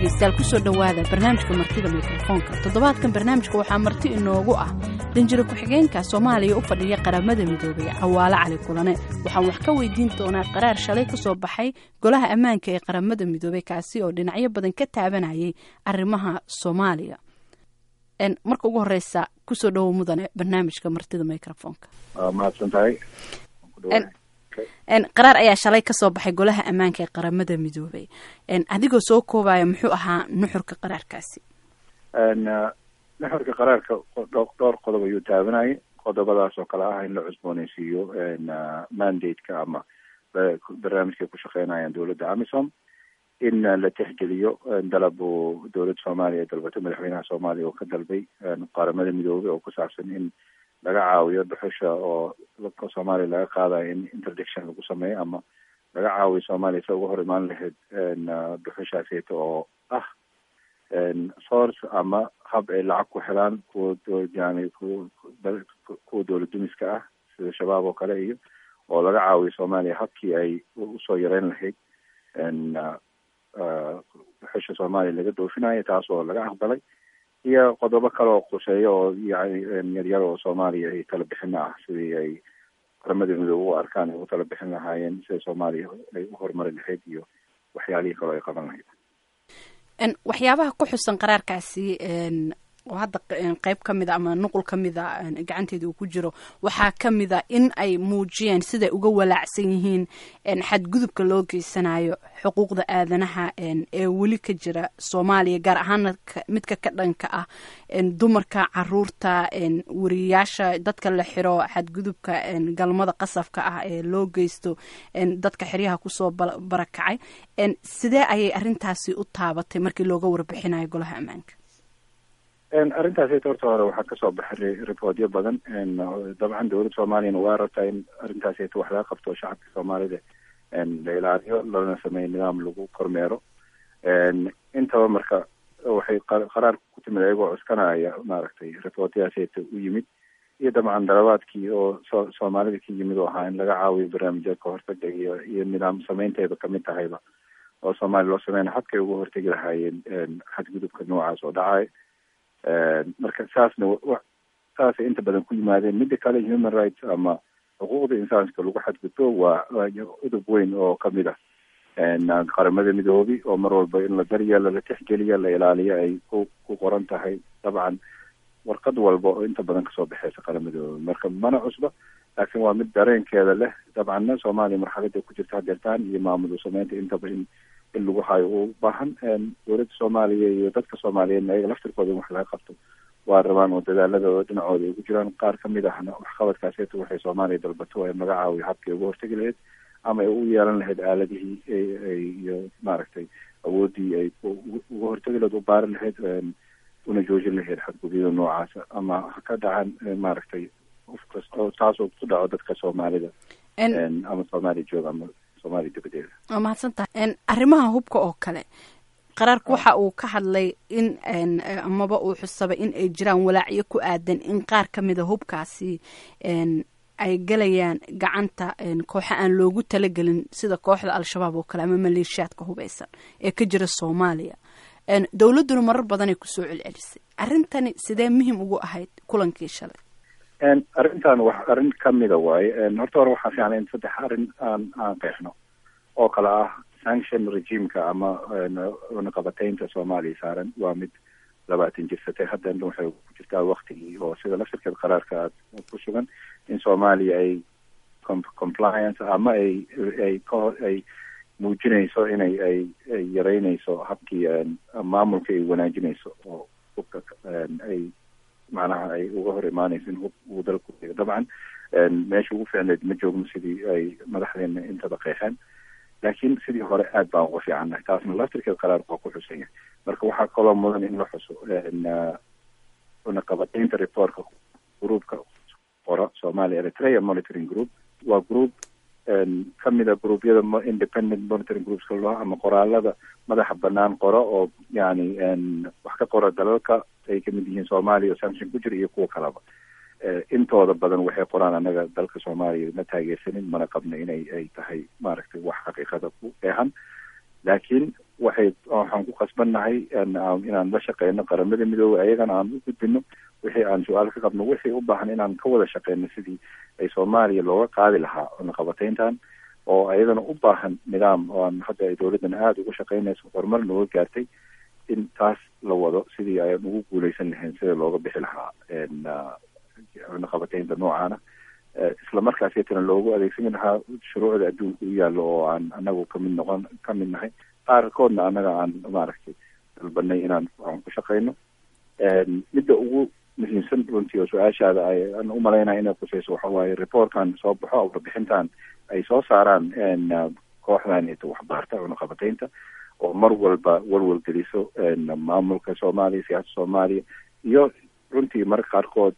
dhegaystayaal kusoo dhowaada barnaamijka martida mikrofoonka toddobaadkan barnaamijka waxaa marti inoogu ah danjiro ku-xigeenka soomaaliya u fadhiya qaramada midoobay cawaale cali kulane waxaan wax ka weydiin doonaa qaraar shalay ka soo baxay golaha ammaanka ee qaramada midoobey kaasi oo dhinacyo badan ka taabanayay arrimaha soomaaliya marka ugu horeysa kusoo dhowow mudane barnaamijka martida microfoonka mahadsan tahay qaraar ayaa shalay kasoo baxay golaha ammaanka ee qaramada midoobay adigoo soo koobaya muxuu ahaa nuxurka qaraarkaasi nuxurka qaraarka dhowr qodob ayuu taabanayay qodobadaas oo kale ah in la cusbooneysiiyo mandate-ka ama barnaamijkay ku shaqeynayaan dowladda amisom in la tixgeliyo dalab uu dowladda soomaaliya ee dalbatay madaxweynaha soomaaliya oo ka dalbay qaramada midoobay oo ku saabsan in laga caawiyo dhuxusha oo soomaaliya laga qaadayo in interdiction lagu sameeyo ama laga caawiyo soomaaliya sa uga hor imaan lahayd dhuxushaaseyta oo ah source ama hab ay lacag ku helaan kuwa yani kuwa dowlad dumiska ah sida shabaab oo kale iyo oo laga caawiyo soomaaliya habkii ay usoo yareyn lahayd dhuxusha soomaaliya laga doofinayo taas oo laga aqbalay iyo qodobo kale oo quseeya oo yani yaryar oo soomaaliya ay tala bixina ah sidii ay qaramada midoobe u arkaan ay u tala bixin lahaayeen sida soomaaliya ay u horumari lahayd iyo waxyaalihii kaleo ay qaban lahayd waxyaabaha ku xusan qaraarkaasi oo hadda qeyb ka mid a ama nuqul ka mid a gacanteeda uu ku jiro waxaa ka mid a in ay muujiyeen siday uga walaacsan yihiin xadgudubka loo geysanayo xuquuqda aadanaha ee weli ka jira soomaaliya gaar ahaana midka ka dhanka ah dumarka caruurta wariyayaasha dadka la xiro xadgudubka galmada qasabka ah ee loo geysto dadka xeryaha kusoo barakacay sidee ayay arrintaasi u taabatay markii looga warbixinayo golaha ammaanka arrintaasita horta hore waxaa kasoo baxay riboodyo badan dabcan dowladda soomaaliyana waa rabtaa in arrintaasita wax laga qabto shacabka soomaalida la ilaaliyo lana sameeyo nidaam lagu kormeero intaba marka waxay qaraar ku timid ayagoo cuskanaya maaragtay riboodyaasita u yimid iyo dabcan dalabaadkii oo so soomaalida ka yimid oo ahaa in laga caawiyo barnaamijya ka hortaga iyo iyo nidaam sameynteeda kamid tahayba oo soomaaliya loo sameyna habkay uga hortegi lahaayeen xadgudubka noocaas oo dhacay marka saasna saasay inta badan ku yimaadeen midda kale human rights ama xuquuqda insaanka lagu xadgudbo waa udub weyn oo kamid ah qaramada midoobi oo mar walba in la daryeelo la tixgeliyo la ilaaliyo ay ku ku qoran tahay dabcan warqad walba oo inta badan kasoo baxeysa qaramadoobi marka mana cusba laakiin waa mid dareenkeeda leh dabcanna soomaaliya marxalada ku jirta hadeertaan iyo maamul sameynta intaba in in lagu hayo u baahan dowladda soomaaliya iyo dadka soomaaliyeedna ayaga laftirkooda in wax laga qabto waa rabaan oo dadaaladooda dhinacooda ay ku jiraan qaar kamid ahna waxqabadkaaseta waxay soomaaliya dalbato in laga caawiyo habkii uga hortegi lahayd ama ay u yeelan lahayd aaladihii iyo maaragtay awoodii ay uga hortegi lahayd u baari lahayd una joojin lahayd xadgudyada noocaasa ama ha ka dhacan maaragtay qof kasta taasoo ku dhaco dadka soomaalida ama soomaaliya jooga ama waa mahadsantahay arrimaha hubka oo kale qaraarku waxa uu ka hadlay in amaba uu xusabay in ay jiraan walaacyo ku aadan in qaar ka mida hubkaasi ay galayaan gacanta kooxa aan loogu talagelin sida kooxda al-shabaab oo kale ama maleeshiyaadka hubeysan ee ka jira soomaaliya dowladduna marar badanay kusoo celcelisay arrintani sidee muhim ugu ahayd kulankii shalay arrintan wax arrin kamida waaye horta hore waxaa fiican in saddex arrin aan aan qeexno oo kale ah sanction regimeka ama naqabateynta soomaaliya saaran waa mid labaatan jirsatay haddana waxay ku jirtaa waktigii oo sida laftirkeed qaraarka aad ku sugan in soomaaliya ay compliance ama ay ay ka ay muujinayso inay ay ay yareynayso habkii maamulka ay wanaajinayso oo hubka ay macnaha ay uga hor imaanayso in hub uu dalku dabcan meesha ugu fiicneed ma joogno sidii ay madaxdeena intaba qeexeen laakiin sidii hore aad baan uga fiicannahay taasna laftirkeed qaraarku waa ku xusan yahay marka waxaa kaloo mudan in la xuso naqabateynta reportka groupka qora somalia eritrea monitoring group waa group kamida gruubyada independent monitoring groups loo ama qoraalada madaxa banaan qoro oo yani wax ka qora dalalka ay kamid yihiin soomaaliya oo sanction ku jira iyo kuwa kaleba intooda badan waxay qoraan anaga dalka soomaaliya ma taageersanin mana qabna inay ay tahay maaragtay wax xaqiiqada ku dheehan laakiin waxay waxaan ku khasbannahay inaan la shaqeyno qaramada midoobey ayagana aan u gudbino wixii aan su-aal ka qabno wixii u baahan inaan ka wada shaqeyno sidii ay soomaaliya looga qaadi lahaa cunaqabateyntan oo ayadana u baahan nidaam oo aan hadda ay dowladdan aada uga shaqeynayso horumar nooga gaartay in taas la wado sidii ayaan ugu guuleysan lahayn sida looga bixi lahaa cunaqabateynta noocaana isla markaasitana loogu adeegsan lahaa shuruucda adduunka u yaallo oo aan anagu kamid noqon ka mid nahay qaarkoodna annaga aan maaragtay dalbanay inaan aan ku shaqeyno midda ugu muhiimsan runtii oo su-aashaada ay aan umalaynaya inay kuseyso waxa waaye reportkan soo baxo warbixintan ay soo saaraan kooxdan ita waxbaarta cunaqabateynta oo mar walba walwal geliso maamulka soomaaliya siyaasada soomaaliya iyo runtii marka qaarkood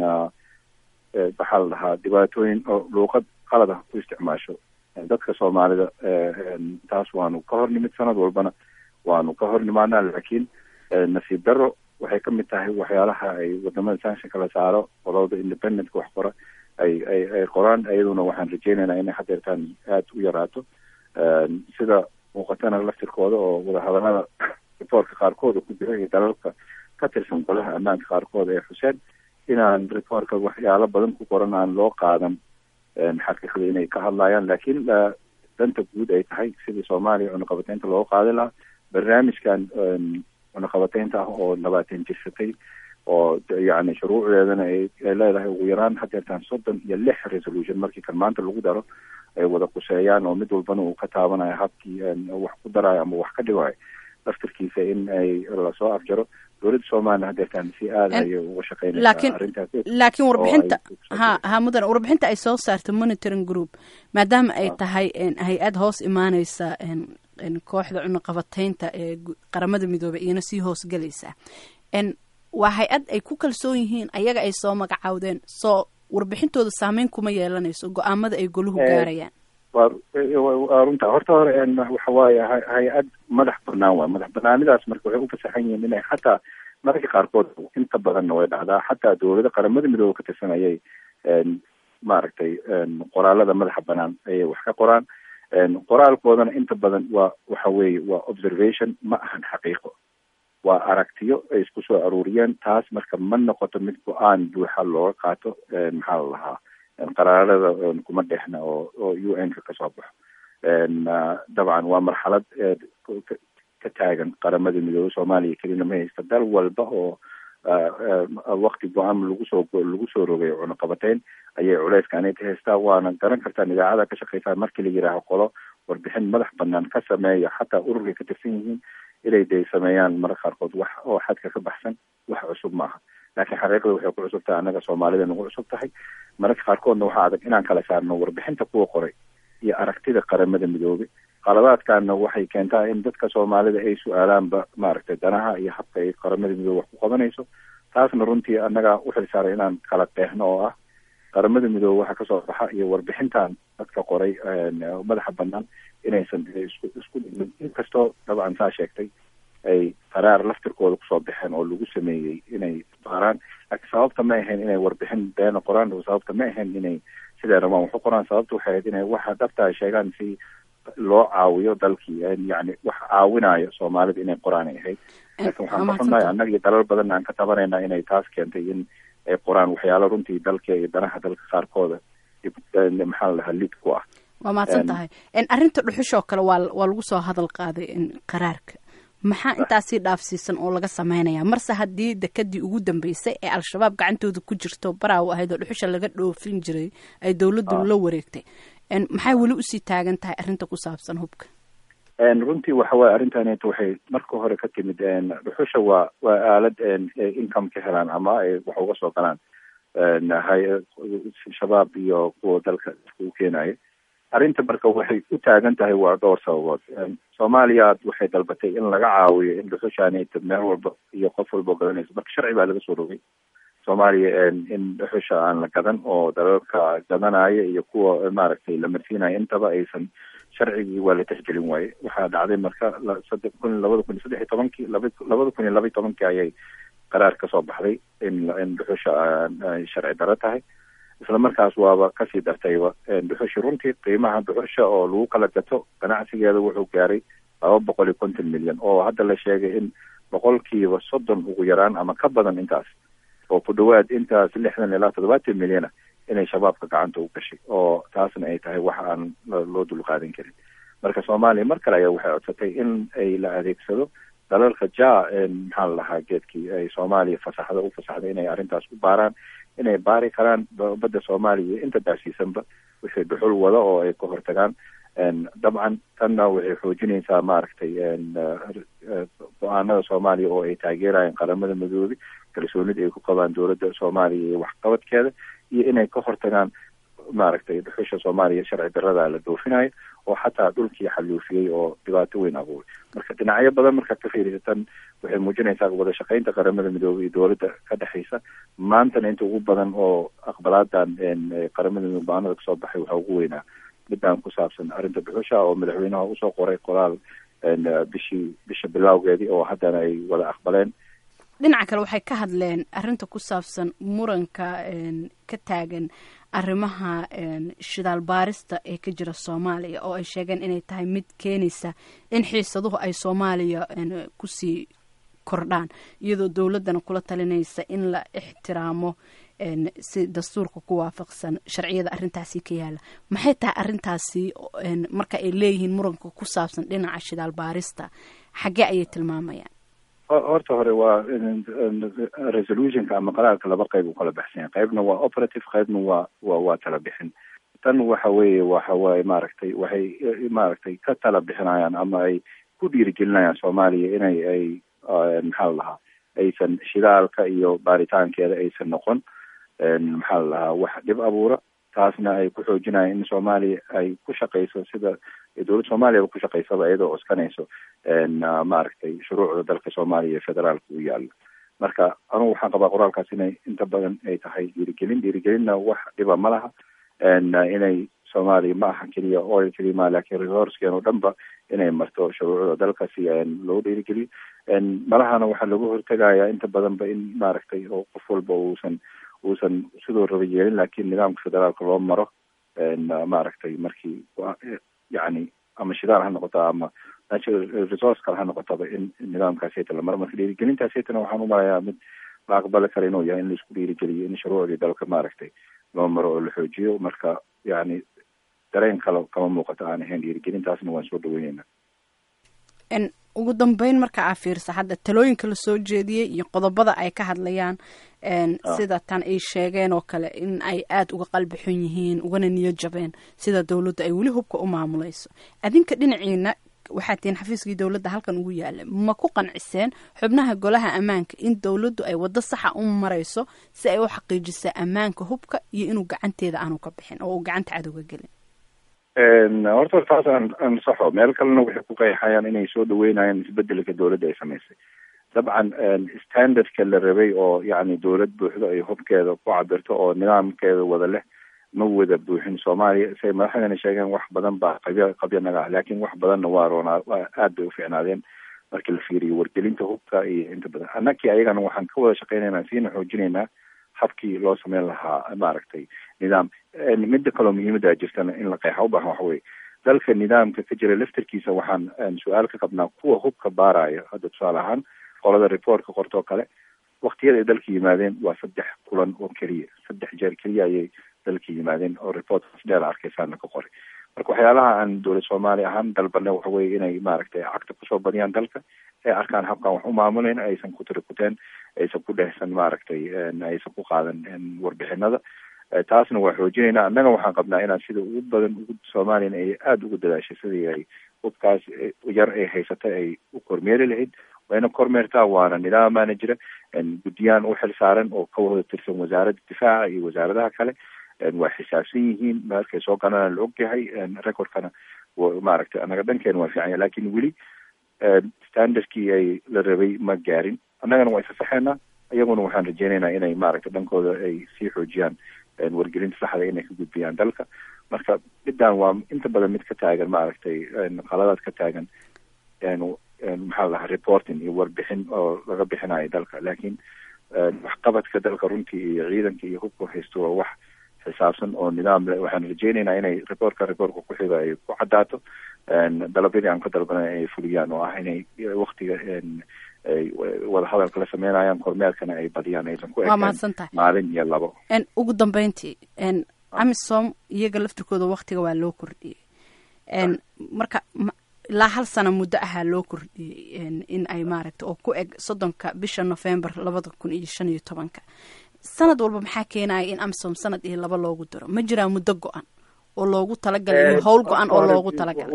waxaa la dhahaa dhibaatooyin oo luuqad qalad ah ku isticmaasho dadka soomaalida taas waanu ka hor nimid sanad walbana waanu ka hor nimaanaa laakiin nasiib daro waxay ka mid tahay waxyaalaha ay wadamada sanction kala saaro qolada independentka wax qora ay ay ay qoraan iyaduna waxaan rajeynaynaa inay hadeertaan aada u yaraato sida muuqatana laftirkooda oo wadahadalada reportka qaarkooda ku jira iyo dalalka ka tirsan golaha ammaanka qaarkood ee xuseen inaan reportka waxyaalo badan ku qoran aan loo qaadan xaqiiqda inay ka hadlayaan laakiin danta guud ay tahay sidii soomaaliya cunaqabateynta looga qaadi lahaa barnaamijkan cunaqabateynta ah oo labaatan jirsatay oo yani shuruucdeedana ay leedahay ugu yaraan hadeertaan soddon iyo lix resolution markii kan maanta lagu daro ay wada quseeyaan oo mid walbana uu ka taabanayo habkii wax ku darayo ama wax ka dhigayo laftirkiisa in ay lasoo afjaro dowladda soomaaliya hadeertaan si aada ayay uga shaqeynaysaa arrintaas laakiin warbixinta ha ha mudan warbixinta ay soo saarta monitoring group maadaama ay tahay hay-ad hoos imaaneysa kooxda cunaqabateynta ee qaramada midoobey iyana sii hoosgelaysa waa hay-ad ay ku kalsoon yihiin ayaga ay soo magacaawdeen soo warbixintooda saameyn kuma yeelanayso go-aamada ay goluhu gaarayaan wa runta horta hore waxa waaye hay-ad madax banaan waay madax banaanidaas marka waxay ufasaxan yihiin inay xataa mararka qaarkood inta badanna way dhacdaa xataa dowlada qaramada midoobe ka tirsan ayay maaragtay qoraalada madaxa banaan ayay wax ka qoraan qoraalkoodana inta badan waa waxa weeye waa observation ma ahan xaqiiqo waa aragtiyo ay isku soo aruuriyeen taas marka ma noqoto mid go-aan buuxa looga qaato maxaa la lahaa qaraarada kuma dhexna oo oo u n ka kasoo baxo dabcan waa marxalad ka taagan qaramada midoobe soomaaliya kelina ma haysta dal walba oo wakti go-aan lagu soo lagu soo rogay cunaqabateyn ayay culeyskaan ka haystaa waana garan kartaan idaacada ka shaqeysaa markii la yihaaho qolo warbixin madax banaan ka sameeya xataa ururkay ka tirsan yihiin inay day sameeyaan mararka qaarkood wax oo xadka ka baxsan wax cusub maaha laakiin xaqiiqda waxay ku cusub tahay annaga soomaalida nagu cusub tahay mararka qaarkoodna waxaa adag inaan kala saarno warbixinta kuwa qoray iyo aragtida qaramada midoobe qaladaadkaana waxay keentaa in dadka soomaalida ay su-aalaanba maaragtay danaha iyo habka ay qaramada midoobe wax ku qabanayso taasna runtii annaga uxil saaray inaan kala qeexno oo ah qaramada midoobe waxa kasoo baxa iyo warbixintan dadka qoray madaxa banaan inaysan isku isku dhimin inkastoo dabcan saa sheegtay ay qaraar laftirkooda kusoo baxeen oo lagu sameeyey inay baaraan laakiin sababta ma ahayn inay warbixin beena qoraan sababta ma ahayn inay siday rabaan waxu qoraan sababta waxay ahayd inay waxa dhabta sheegaan si loo caawiyo dalkii yani wax caawinayo soomaalida inay qoraan ay ahayd laakiin waxaan ka xunnahay annaga iyo dalal badan aan ka tabanayna inay taas keentay in ay qoraan waxyaalo runtii dalka iyo danaha dalka qaarkooda maxaa la dhahaa lid ku ah waa mahadsan tahay arrinta dhuxushoo kale waa waa lagu soo hadal qaaday qaraarka maxaa intaasii dhaafsiisan oo laga sameynaya marse haddii dekadii ugu dambeysay ee al-shabaab gacantooda ku jirto baraawo ahayd oo dhuxusha laga dhoofin jiray ay dowladdu la wareegtay maxay weli usii taagan tahay arrinta ku saabsan hubka runtii waxa waye arrintaneeto waxay marka hore ka timid dhuxusha waa waa aalad income ka helaan ama ay wax uga soo galaan shabaab iyo kuwa dalka u keenaya arrinta marka waxay u taagan tahay waa dhowr sababood soomaaliya waxay dalbatay in laga caawiyo in dhuxushaaneyta meel walba iyo qof walba gadanayso marka sharci baa laga soo rogay soomaaliya in dhuxusha aan la gadan oo dalalka gadanaya iyo kuwa maaragtay la marsiinaya intaba aysan sharcigii waa la tixgelin waaye waxaa dhacday marka sade kun labada kun iyo saddex iyo tobankii laba labada kun iyo laba iyo tobankii ayay qaraar kasoo baxday in in dhuxusha ay sharci daro tahay isla markaas waaba kasii dartayba dhuxushi runtii qiimaha dhuxusha oo lagu kala gato ganacsigeeda wuxuu gaaray laba boqol iyo konton milyan oo hadda la sheegay in boqolkiiba soddon ugu yaraan ama ka badan intaas oo ku dhawaad intaas lixdan ilaa toddobaatan milyana inay shabaabka gacanta u gashay oo taasna ay tahay wax aan loo dulqaadan karin marka soomaaliya mar kale ayaa waxay codsatay in ay la adeegsado dalalka ja maxaa la lahaa geedkii ay soomaaliya fasaxda u fasaxday inay arrintaas u baaraan inay baari karaan badda soomaaliya iyo inta daasiisanba wixii dhuxul wada oo ay ka hortagaan dabcan tanna waxay xoojinaysaa maaragtay go-aanada soomaaliya oo ay taageerayaan qaramada midoobay kalsoonida ay ku qabaan dowladda soomaaliya iyo waxqabadkeeda iyo inay ka hortagaan maaragtay dhuxusha soomaaliya sharci darada la doofinayo oo xataa dhulkii xaluufiyey oo dhibaato weyn abuuray marka dhinacyo badan markaad ka fiirisatan waxay muujinaysaa wada shaqaynta qaramada midoobay iyo dowladda ka dhexaysa maantana inta ugu badan oo aqbalaadan qaramada midoobe go-aanada kasoo baxay waxaa ugu weynaa midaan ku saabsan arrinta dhuxusha oo madaxweynaha usoo qoray qoraal bishii bisha bilowgeedii oo haddana ay wada aqbaleen dhinaca kale waxay ka hadleen arrinta ku saabsan muranka ka taagan arrimaha shidaal baarista ee ka jira soomaaliya oo ay sheegeen inay tahay mid keenaysa in xiisaduhu ay soomaaliya kusii kordhaan iyadoo dowladdana kula talinaysa in la ixtiraamo si dastuurka ku waafaqsan sharciyada arrintaasi ka yaala maxay tahay arrintaasi marka ay leeyihiin muranka ku saabsan dhinaca shidaal baarista xaggee ayay tilmaamayaan horta hore waa resolutionka ama qaraarka laba qayb u kala baxsanya qaybna waa operative qaybna waa wa waa tala bixin tan waxa weeye waxa waaye maaragtay waxay maaragtay ka tala bixinayaan ama ay ku dhiirigelinayaan soomaaliya inay ay maxaa la lahaa aysan shidaalka iyo baaritaankeeda aysan noqon maxaa la lahaa wax dhib abuura taasna ay ku xoojinayaan in soomaaliya ay ku shaqayso sida dowladda soomaaliyaba ku shaqaysaba iyadoo coskanayso maaragtay shuruucda dalka soomaaliya iyo federaalka u yaalo marka anugu waxaan qabaa qoraalkaas inay inta badan ay tahay dhiirigelin dhiirigelinna wax dhiba ma laha inay soomaaliya ma aha keliya oil keliya ma lakin resourceken oo dhan ba inay marto shuruucda dalka si loo dhiirigeliyo malahana waxaa lagu hortegaya inta badan ba in maaragtay oo qof walba uusan uusan sidoo raba yeelin lakin nidaamka federaalka loo maro maaragtay markii yani ama shidaal ha noqoto ama natural resource kale ha noqotaba in nidaamkaaseta la maro marka dhiirigelintaaseytana waxaan u marayaa mid la aqbali kara inuu yahay in laisku dhiirigeliyo in shuruucdii dalka maaragtay loo maro oo la xoojiyo marka yani dareen kale kama muuqato aan ahayn dhiirigelintaasna waan soo dhaweyneyna ugu dambeyn marka aa fiirsa hadda talooyinka lasoo jeediyey iyo qodobada ay ka hadlayaan sida tan ay sheegeen oo kale in ay aada uga qalbi xun yihiin ugana niyo jabeen sida dowladda ay weli hubka u maamulayso adinka dhinaciina waxaad tihiin xafiiskii dowladda halkan ugu yaala ma ku qanciseen xubnaha golaha ammaanka in dowladdu ay waddo saxa u marayso si ay u xaqiijisaa ammaanka hubka iyo inuu gacanteeda aanu ka bixin oo uu gacanta cadowga gelin horta taas aan ansaxo meel kalena waxay ku qeexayaan inay soo dhaweynayaan isbedelka dowladda ay samaysay dabcan standardka la rabay oo yani dowlad buuxdo ay hubkeeda ku cabirto oo nidaamkeeda wada leh ma wada buuxin soomaaliya say madaxdana sheegeen wax badan baa qabya qabya naga ah laakiin wax badanna waa roonaa aad bay ufiicnaadeen markii la fiiriyo wargelinta hubka iyo inta badan annakii ayagana waxaan ka wada shaqeynaynaa siina xoojinaynaa habkii loo sameyn lahaa maaragtay nidaam midda kaloo muhiimada jirtana in la qeexa ubaahan waxa weye dalka nidaamka ka jira laftarkiisa waxaan su-aal ka qabnaa kuwa hubka baaraya hadda tusaale ahaan qolada reportka qortoo kale waktiyada ay dalka yimaadeen waa saddex kulan oo keliya saddex jeer keliya ayay dalka yimaadeen oo reportkaas dheer arkaysaana ka qoray marka waxyaalaha aan dowlad soomaaliya ahaan dalbane waxa weye inay maaragtay cagta kusoo badiyaan dalka ay arkaan habkaan wax u maamuleyn aysan ku tirikuteen aysan ku dhehsan maaragtay aysan ku qaadan warbixinada taasna waa xoojinaynaa annaga waxaan qabnaa inaan sida ugu badan ugu soomaaliyana ay aada ugu dadaashay sidii ay hubkaas yar ay haysatay ay u kormeeri lahayd wayna kormeertaa waana nidaamaana jira guddiyaan u xil saaran oo ka wada tirsan wasaaradda difaaca iyo wasaaradaha kale waa xisaabsan yihiin markay soo galanaan la ogyahay recordkana maaragtay annaga dhankeena waa fiican yahay lakin weli standardkii ay la rabay ma gaarin annagana waa isasaxeynaa iyaguna waxaan rajeynaynaa inay maaragtay dhankooda ay sii xoojiyaan wargelinta saxda inay ka gudbiyaan dalka marka middan waa inta badan mid ka taagan maaragtay qaladaad ka taagan maxaa lahaa reporting iyo warbixin oo laga bixinayo dalka laakiin waxqabadka dalka runtii iyo ciidanka iyo hubka haysto waa wax xisaabsan oo nidaam leh waxaan rajeynaynaa inay reportka reportka ku xiga ay ku caddaato dalabyadii aan ka dalbanay ay fuliyaan oo ah inay waktiga ay wada hadalka la sameynayaan kormeerkana ay badiyaan aysan ku waa mahadsantahay maalin iyo labo ugu dambeyntii amisom iyaga laftirkooda waktiga waa loo kordhiyey marka ilaa hal sano muddo ahaa loo kordhiyey in ay maaragta oo ku eg soddonka bisha november labada kun iyo shan iyo tobanka sanad walba maxaa keenaya in amisom sanad iyo laba loogu daro ma jiraa muddo go-an oo loogu talagalay iyo howl go-an oo loogu talagalay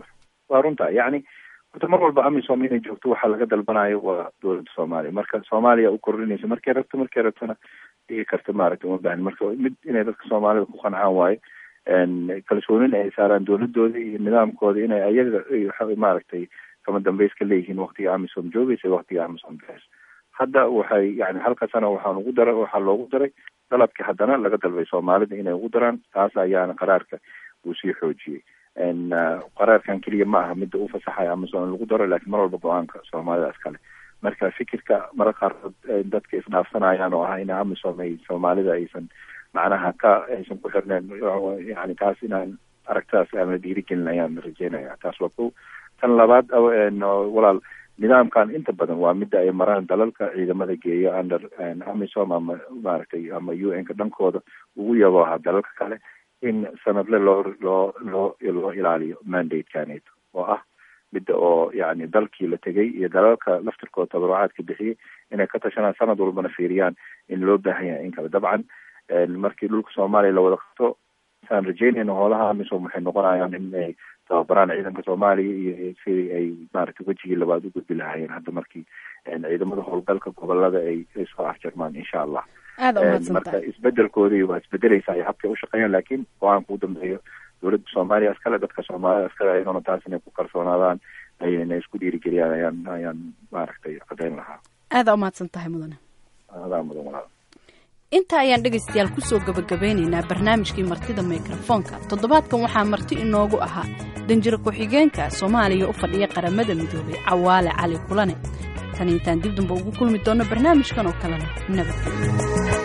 waa runta yacni horta mar walba amisom inay joogto waxaa laga dalbanayo waa dowladda soomaaliya marka soomaaliya u kordhinaysa markay rabto markay rabtona dhigi karta maaragta uma baahan marka mid inay dadka soomaalida ku qancaan waayo kalsoonina ay saaraan dowladooda iyo nidaamkooda inay ayaga maaragtay kama dambeys ka leeyihiin waktiga amisom joogaysa waktiga amisom bes hadda waxay yani halka sana waxaan ugu dara waxaa loogu daray dalabkii haddana laga dalbay soomaalida inay ugu daraan taas ayaana qaraarka uu sii xoojiyey qaraarkan keliya ma aha midda u fasaxaya amisom in lagu daro laakiin mar walba go-aanka soomaalidaas kale marka fikirka mara qaarkood dadka isdhaafsanayaan oo ah in amisom ay soomaalida aysan macnaha ka aysan ku xirneen yani taas inaan aragtidaas aan la dhiirigelin ayaan rajeynaya taas waa ko tan labaad walaal nidaamkan inta badan waa midda ay maraan dalalka ciidamada geeya under amisom ama maaragtay ama u n ka dhankooda ugu yabo aha dalalka kale in sanadle loo loo loo loo ilaaliyo mandatekanito oo ah midda oo yani dalkii la tegay iyo dalalka laftirkooda tabarucaadka bixiyey inay ka tashanaan sanad walbana fiiriyaan in loo baahan yahay in kale dabcan markii dhulka soomaaliya la wada qabto saan rajeynayna hoolaha amisom waxay noqonayaan in ay tababaraan ciidanka soomaaliya iyo sidii ay maaragtay wejigii labaad u gudbi lahaayeen hadda markii ciidamada howlgalka gobolada ay ay soo afjarmaan insha allah marka isbedelkoodii waa isbedeleysa ay habkay ushaqeeyaan laakiin go-aanka u dambeeyo dowladda soomaaliya iskale dadka soomaalida iskale ayagona taas inay ku kalsoonaadaan ayna isku dhiirigeliyaan ayaan ayaan maaragtay caddeyn lahaa aadaa umahadsan tahay mudane adaa mudan walaal inta ayaan dhegaystayaal kusoo gabagabeynaynaa barnaamijkii martida mikrofoonka toddobaadkan waxaa marti inoogu ahaa danjiro ku-xigeenka soomaaliya u fadhiya qaramada midoobay cawaale cali kulane tan intaan dib damba ugu kulmi doonno barnaamijkan oo kalena nabadgelyo